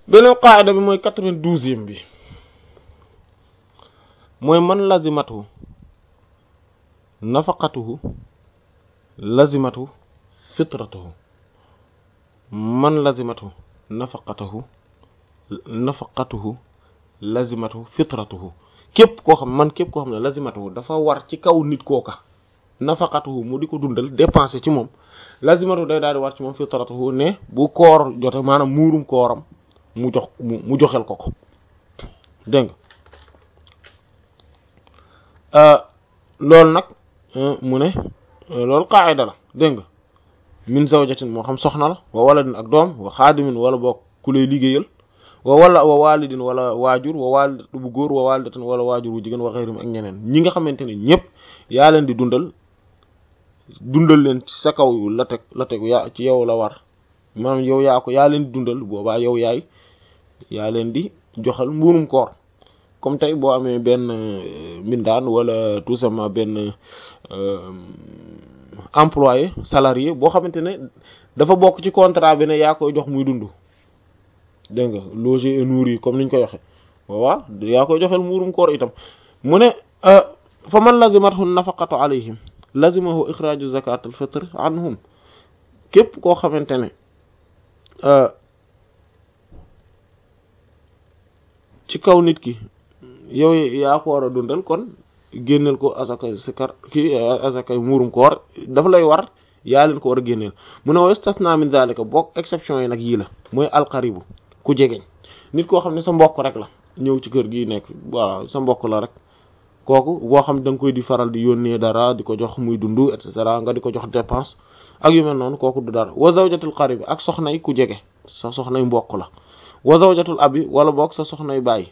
beneen qaida bi mooy quatre-vingt-douzième bi mooy man lazimatu nafaqatuhu lazimatu fitratuhu man lazimatu nafaqatuhu nafaqatuhu lazimatu fitratuhu képp koo xam man képp koo xam ne lazimatuhu dafa war ci kaw nit kooka nafaqatuhu mu di ko dundal dépenser ci moom lazimatuhu day daal di war ci moom fitratuhu ne bu koor jote maanaam muurum kooram mu jox mu joxel ko ko dégg nga loolu nag mu ne loolu qaida la dégg nga min zawjatin moo xam soxna la wa waladin ak doom wa xaadimin wala boog ku lay liggéeyal wa wala wa walidin wala waajur wa walidatu bu góor wa walidatin wala waajur wu jigéen wa xeyrim ak ñeneen ñi nga xamante ne ñëpp yaa leen di dundal dundal leen ci sa kaw la teg la tegu yaa ci yow la war maanaam yow yaa ko yaa leen di dundal boobaa yow yaay yaa leen di joxal mbuurum koor comme tey boo amee benn mbindaan wala tout simplement benn employé salarié boo xamante ne dafa bokk ci contrat bi ne yaa koy jox muy dund dégg nga logé et nourri comme niñ koy waxe waaw yaa koy joxel mbuurum koor itam mu ne fa man lazimathu nafaqatu alayhim lazimahu ixraaju zakat al fitr anhum képp koo xamante ne ci kaw nit ki yow yaa ko war a dundal kon génneel ko asakay sikar ki asakay muurum koor dafa lay war yaa leen ko war a génneel mu ne wa istasna min zalika bokk exception yi nag yii la mooy alqaribu ku jegeñ nit koo xam ne sa mbokk rek la ñëw ci kër gi nekk waaw sa mbokk la rek kooku boo xam da nga koy di faral di yónnee dara di ko jox muy dund et cetera nga di ko jox dépense ak yu mel noonu kooku du dara wa zawjatul qaribi ak soxnay ku jege sa soxnay mbokk la wa zawjatul abi wala boog sa soxnay bàyyi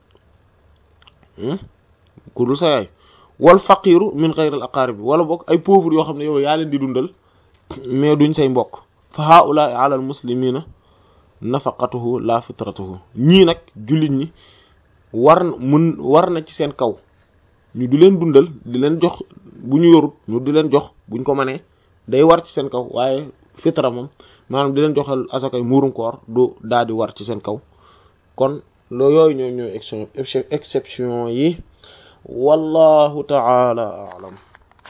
ku dul sa yaay wal faqiru min ghayril aqarib wala boog ay pauvre yoo xam ne yow yaa leen di dundal mais duñ say mbokk fa haula'i ala al muslimina nafaqatuhu la fitratuhu ñii nag jullit ñi war mun war na ci seen kaw ñu di leen dundal di leen jox bu ñu yorut ñu di leen jox buñ ko mënee day war ci seen kaw waaye fitra moom maanaam di leen joxal asakay muurum koor du daal di war ci seen kaw kon loo yooyu ñoo ñooy exception yi wallahu ta'ala a'lam